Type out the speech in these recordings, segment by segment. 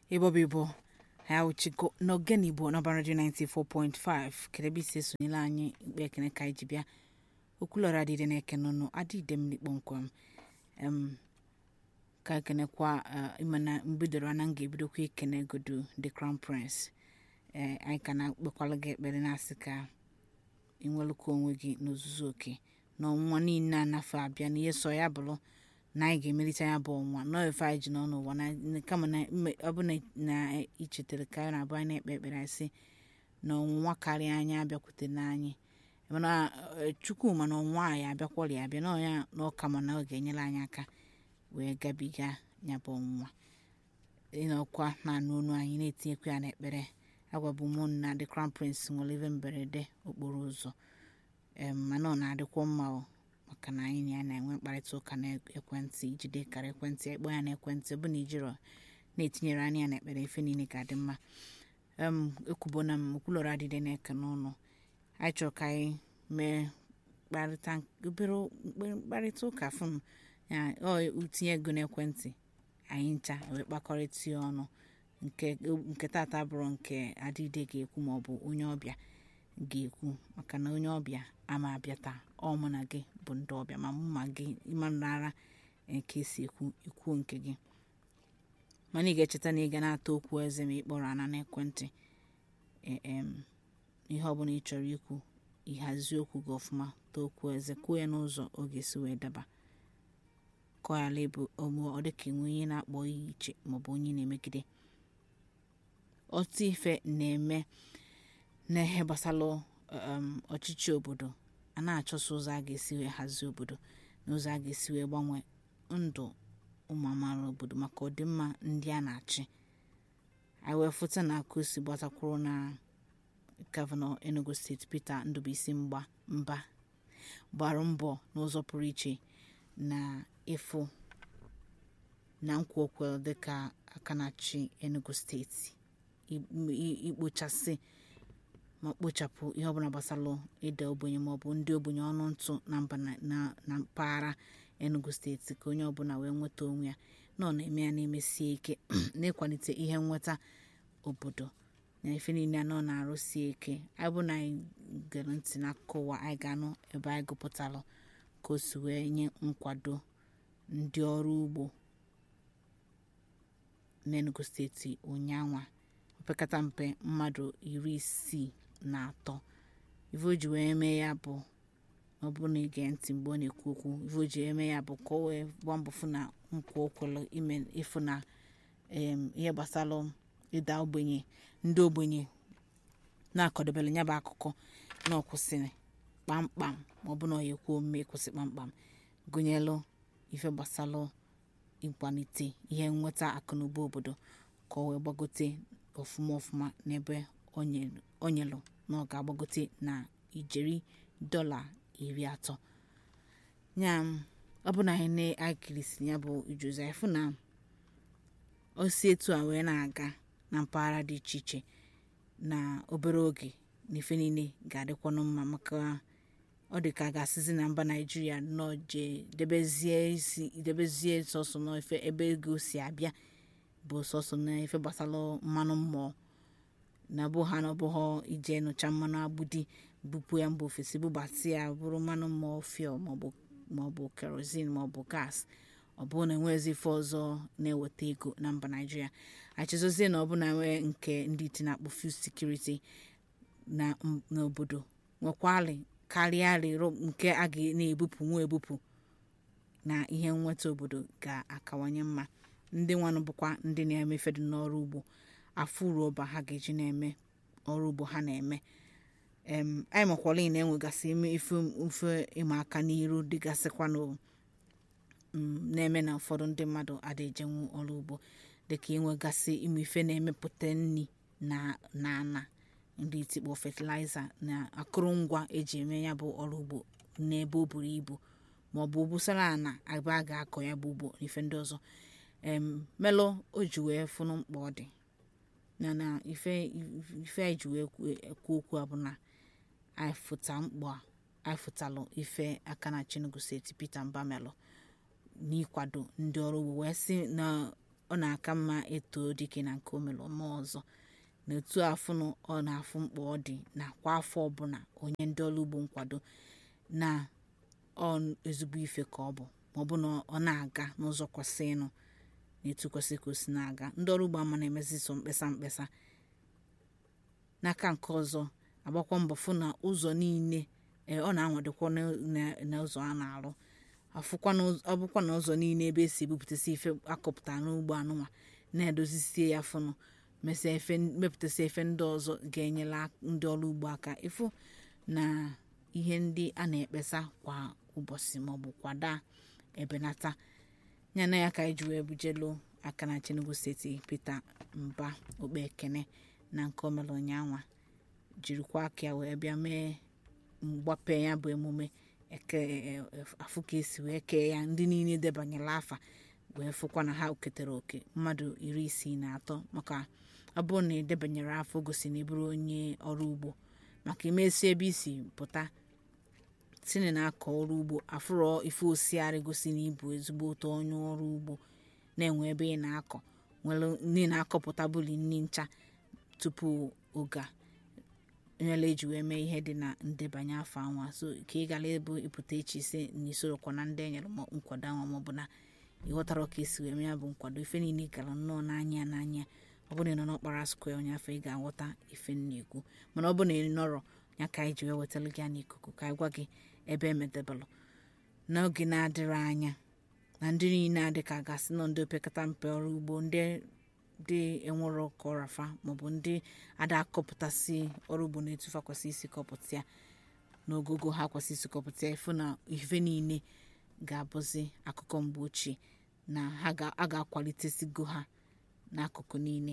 ịbọba ịbọ ha uchigo n'ogene igbo n'ọba redio 94.5 kedebe isi esonyela anyị ikpe ekene ka anyị ji bịa okwulọra adịde na-eke n'ọnụ adịde m kpọmkwem em ka ekenekwa ịmana mbidoro ana m ga-ebidokwa ikene godu the crown prince ee anyị ka na-akpekwala gị ekpere na-asị ka ịnwelụkwa onwe gị n'ozuzu oke na ọnwụnwa niile a nafe abịa na ihe so ya bụrụ na anyị ga-emelite ya bụ ọnwa nọọ efe anyị ji nọ n'ụwa na kama na ọ bụ na ichetere ka anyị na-abụ anyị na-ekpe ekpere anyị sị na ọnwụnwa karịa anyị abịakwutere anyị mana chukwu mana ọnwụnwa anyị abịakwọrị abịa na ọya na ọka mana ọ ga-enyere anyị aka wee gabiga ya bụ ọnwụnwa ịnọkwa na-anụ onu anyị na-etinyekwa ya n'ekpere agwabu mụ na the crown prince nwere ebe mberede okporo ụzọ mana ọ na-adịkwa mma o maka na anyị na ya na-enwe mkparịta ụka n'ekwentị ijide kara ekwentị ịkpọ ya n'ekwentị ọ bụ na ijiro na-etinyere anya ya na ekpere ife niile ga-adị mma ekwubona m okwulọrọ adịde na-eke n'ụlọ anyị chọrọ ka anyị mee obere mkparịta ụka fụnụ ya ọ tinye ego n'ekwentị anyị ncha wee kpakọrịta ya ọnụ nke tata bụrụ nke adịde ga-ekwu maọbụ onye ọbịa ga-ekwu maka na onye ọbịa ama abịa taa ọ mụ na gị bụ ndị ọbịa ma mụ ma gị ịmara nke esi ekwu ikwuo nke gị mana ị ga-echeta na ị ga na-ata okwu eze ma ị kpọrọ ana n'ekwentị ihe ọbụla ị chọrọ ikwu ịhazi okwu gị ọfụma taa okwu eze kwuo ya n'ụzọ ọ ga-esi wee daba kọghala bụ ọ dịka enwe onye na-akpọ ihe iche maọbụ onye na-emegide otu ife na-eme n'ihe gbasara ọchịchị obodo a na-achọsa ụzọ a ga-esi wee hazie obodo na ụzọ a ga-esi wee gbanwee ndụ ụmụ amaala obodo maka ọdịmma ndị a na-achị anyị wee fụta na aka osi gbatakwuru na gọvanọ enugu steeti peter ndụbụisi mgba mba gbara mbọ n'ụzọ pụrụ iche na ịfụ na nkwa okwel dịka aka na-achị enugu steeti ikpochasị ma kpochapụ ihe ọbụla gbasara ịda ogbenye maọbụ ndị ogbenye ọnụ ntụ na mba na mpaghara enugu steeti ka onye ọbụla wee nweta onwe ya na ọ na-eme ya na-emesie ike na-ịkwalite ihe nweta obodo na ife niile a nọ na-arụsie ike anyị bụ na anyị gere ntị n'akụkọ ụwa anyị ga-anụ ebe anyị gụpụtalụ ka o si wee nye nkwado ndị ọrụ ugbo n'enugu steeti ụnyanwa opekata mpe mmadụ iri isii na atọ ife o ji wee mee ya bụ ọ bụrụ na ige ntị mgbe ọ na-ekwu okwu ife o ji eme ya bụ ka o wee gbaa mbọ fụ na nkwa okwelu ime ịfụ na ihe gbasara ịda ogbenye ndị ogbenye na-akọdebere ya bụ akụkọ na ọkwụsịrị kpamkpam ma ọ bụ na ọ ya ekwu omume ịkwụsị kpamkpam gụnyelụ ife gbasara ịkwalite ihe nweta akụnụba obodo ka ọ wee gbagote ọfụma ọfụma n'ebe o nyelụ na ọ ga-agbagote na ijeri dọla iri atọ ya ọ bụ na anyị na-akirisi ya bụ ijuzi anyị fụ na o si etu a wee na-aga na mpaghara dị iche iche na obere oge na ife niile ga-adịkwanụ mma maka ọ dị ka a ga-asịzi na mba naijiria nọọ jee debezie isi debezie sọsọ n'ife ebe ego si abịa bụ sọsọ n'ife gbasara mmanụ mmụọ na bụ ha na ọbụghọ ije nụcha mmanụ agbudi bupụ ya mba ofesi bụbatị ya bụrụ mmanụ mmụọ fiel maọbụ kerozin maọbụ gas ọ bụrụ na enwezi ife ọzọ na-eweta ego na mba naijiria achịzozie na ọ bụ na nwee nke ndị iti na-akpọ fuel security n'obodo nwekwalị karịa rịrọ nke a ga na-ebupụ nwa ebupụ na ihe nweta obodo ga-akawanye mma ndị nwanụ bụkwa ndị na-emefe dị n'ọrụ ugbo afụ roba ha ga-eji na-eme ọrụ ugbo ha na-eme anyị makwala na enwegasị ife ịma aka n'iru dịgasịkwanụ na-eme na ụfọdụ ndị mmadụ ada ejenwu ọrụ ugbo dịka ịnwegasị ime ife na-emepụta nri na ana ndị itikpọ fatịlaịza na akụrụngwa eji eme ya bụ ọrụ ugbo n'ebe o buru ibu maọbụ obusara ana ebe a ga-akọ ya bụ ugbo na ife ndị ọzọ melụ o ji wee fụnụ mkpa ọ dị na na ife anyị ji wee ekwu okwu a bụ na anyị fụta mkpa anyị fụtalụ ife aka na chinugu steeti peter mbamelụ n'ịkwado ndị ọrụ ugbo wee sị na ọ na-aka mma eto dike na nke omere ọma ọzọ na otu afụnụ ọ na-afụ mkpa ọ dị na kwa afọ ọbụla onye ndị ọrụ ugbo nkwado na ọ ezigbo ife ka ọ bụ ma ọ bụ na ọ na-aga n'ụzọ kwesịrịnụ na etu kwesịrị ka o si na-aga ndị ọrụ ugbo ama na-emezi so mkpesa mkpesa n'aka nke ọzọ agbakwa mbọ fụ na ụzọ niile ọ na-anwadokwa n'ụzọ a na-arụ ọ bụkwa na ụzọ niile ebe esi ebupụtasị ife akọpụta n'ugbo anụnwa na-edozisie ya fụnụ mepụtasị efe ndị ọzọ ga-enyela ndị ọrụ ugbo aka ịfụ na ihe ndị a na-ekpesa kwa ụbọchị maọbụ kwada ebenata ya na ya ka anyị ji wee bujelu aka na Enugu steeti Peter Mba Okpekene na nke omere ụnyaahụ jirikwa aka ya wee bịa mee mgbape ya bụ emume afụ ka esi wee kee ya ndị niile debanyela afa wee fụkwa na ha ketara oke mmadụ iri isii na atọ maka ọ bụrụ na edebanyere afọ gosi na ịbụrụ onye ọrụ ugbo maka imesi ebe isi pụta sini na-akọ ọrụ ugbo afụrọ ife osiarị gosi na ịbụ ezigbo ụtọ onye ọrụ ugbo na-enwe ebe ị na-akọ nwere ndị na-akọpụta bụli nri ncha tupu oge nyela eji wee mee ihe dị na ndebanye afọ anwa so ka ị gara ebu ịpụta echi ise na isorokwa na ndị enyere nkwado anwa maọbụ na ịghọtara ka esi wee mee ya bụ nkwado ife niile gara nnọọ n'anya n'anya ọ bụrụ na ị nọ n'ọkpara skwe onye afọ ị ga-aghọta ife na-ekwu mana ọ bụrụ na ị nọrọ ya ka anyị ji wee wetara gị n'ikuku ka anyị gwa gị ebe emedebelụ n'oge na-adịrị anya na ndị niile adị ka gasị nọ ndị opekata mpe ọrụ ugbo ndị dị enwero ka ọrafa maọbụ ndị ada akọpụtasị ọrụ ugbo na etufa kwesị isi kọpụta ya n'ogogo ha kwesị isi kọpụta ya ịfụ na ife niile ga-abụzi akụkọ mgbe ochie na a ga-akwalitesigo ha n'akụkụ niile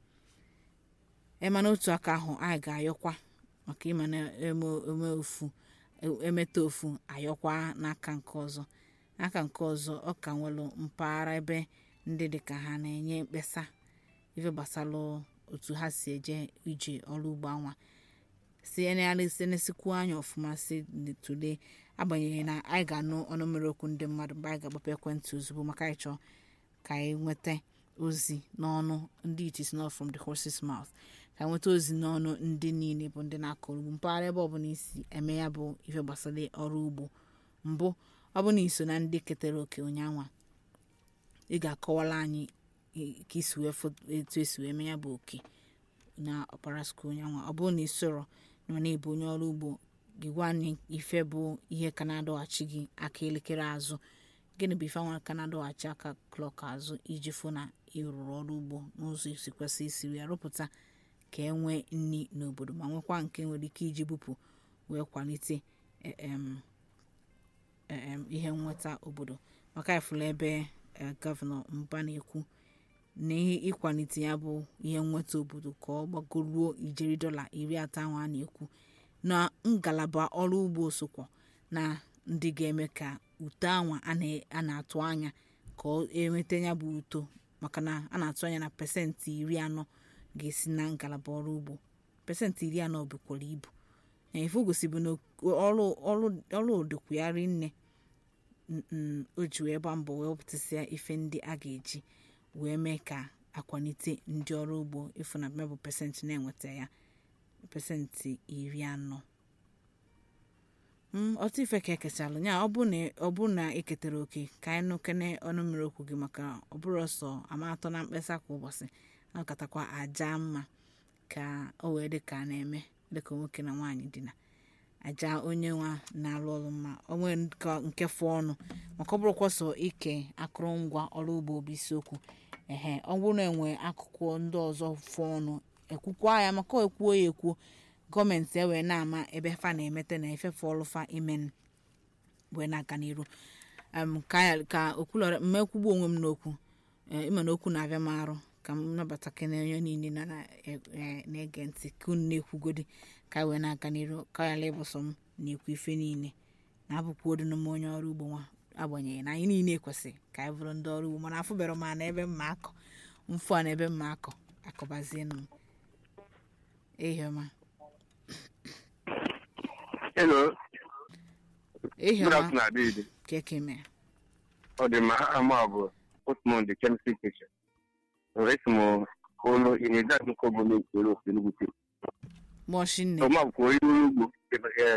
ema n'otu aka ahụ anyị ga-ayọkwa maka ịma na eme ofu emeta ofu ayọkwa n'aka nke ọzọ n'aka nke ọzọ ọ ka nwere mpaghara ebe ndị dịka ha na-enye mkpesa ife gbasara otu ha si eje ije ọrụ ugbo anwa si enesikwu anya ọfụma si tụlee agbanyeghị na anyị ga-anụ ọnụ mmiri okwu ndị mmadụ mgbe anyị ga-agbapụ ekwentị ozugbo maka anyị chọọ ka anyị nweta ozi n'ọnụ ndị it is not from the horse's mouth ka anyị nweta ozi n'ọnụ ndị niile bụ ndị na-akọ ugbo mpaghara ebe ọbụla isi eme ya bụ ife gbasara ọrụ ugbo mbụ ọ bụ na iso na ndị ketara oke ụnyaahụ ị ga-akọwara anyị ka isi wee etu esi wee mee ya bụ oke na ọkpara skul ụnyaahụ ọ bụrụ na ị soro na na-ebu onye ọrụ ugbo gị gwa anyị ife bụ ihe ka na-adọghachi gị aka elekere azụ gịnị bụ ife anwa ka na-adọghachi aka klọk azụ iji fụ na ị rụrụ ọrụ ugbo n'ụzọ isi kwesị isi wee rụpụta ka e nwee nri n'obodo ma nwekwa nke nwere ike iji bupụ wee kwalite ihe nnweta obodo maka ifụla ebe gọvanọ mba na-ekwu na ịkwalite ya bụ ihe nnweta obodo ka ọ gbagoruo ijeri dọla iri atọ ahụ a na-ekwu na ngalaba ọrụ ugbo sokwa na ndị ga-eme ka uto anwa a na-atụ anya ka enweta ya bụ uto maka na a na-atụ anya na pasentị iri anọ ga-esi na ngalaba ọrụ ugbo pasentị iri anọ bukwara ibu na ife gosibu na ọrụ odokwugharị nne o ji wee gba mbọ wee wepụtasịa ife ndị a ga-eji wee mee ka akwalite ndị ọrụ ugbo ịfụ na mebụ pasentị na-enweta ya pasentị iri anọ ọtụ ife ka ekechalụ ya ọ bụ na eketara oke ka anyị nụkene ọnụ mmiri okwu gị maka ọ bụrụ ọsọ ama atọ na mkpesa kwa ụbọchị nakatakwa aja mma ka o wee dị ka a na-eme dịka nwoke na nwaanyị dina aja onye nwa na-alụ ọrụ mma onwe nke fụ ọnụ maka ọ bụrụkwa sọ ike akụrụngwa ọrụ ugbo bụ isiokwu ehe ọ bụrụ na enwe akụkụ ndị ọzọ fụ ọnụ ekwukwa ya maka ekwuo ya ekwuo gọọmenti ewee na-ama ebe fa na-emete na efefe ọlụfa imen wee na-aga n'iru ka okwulọra mmekwugbu onwe m n'okwu ịma na okwu na-abịa m arụ ka m nabata kene onye niile na-ege ntị ka unu na-ekwugodi ka wee na-aga n'iru ka yala ịbụsọ m na-ekwu ife niile na-abụkwa odinu m onye ọrụ ugbo nwa agbanyeghị na anyị niile kwesịrị ka anyị bụrụ ndị ọrụ ugbo mana afụbere m na ebe mma akọ mfụ a na ebe mma akọ akọbazienụ m ehiọma Hello. Good ehiọma afternoon, Adede. keke mee Ọ dị mma ama bụ Osmond the chemistry teacher. esi m ụlọ ị na-ede akụkọ gọọmenti ere ofe Enugu steeti mọshi nne ọma bụkwa onye ọrụ ugbo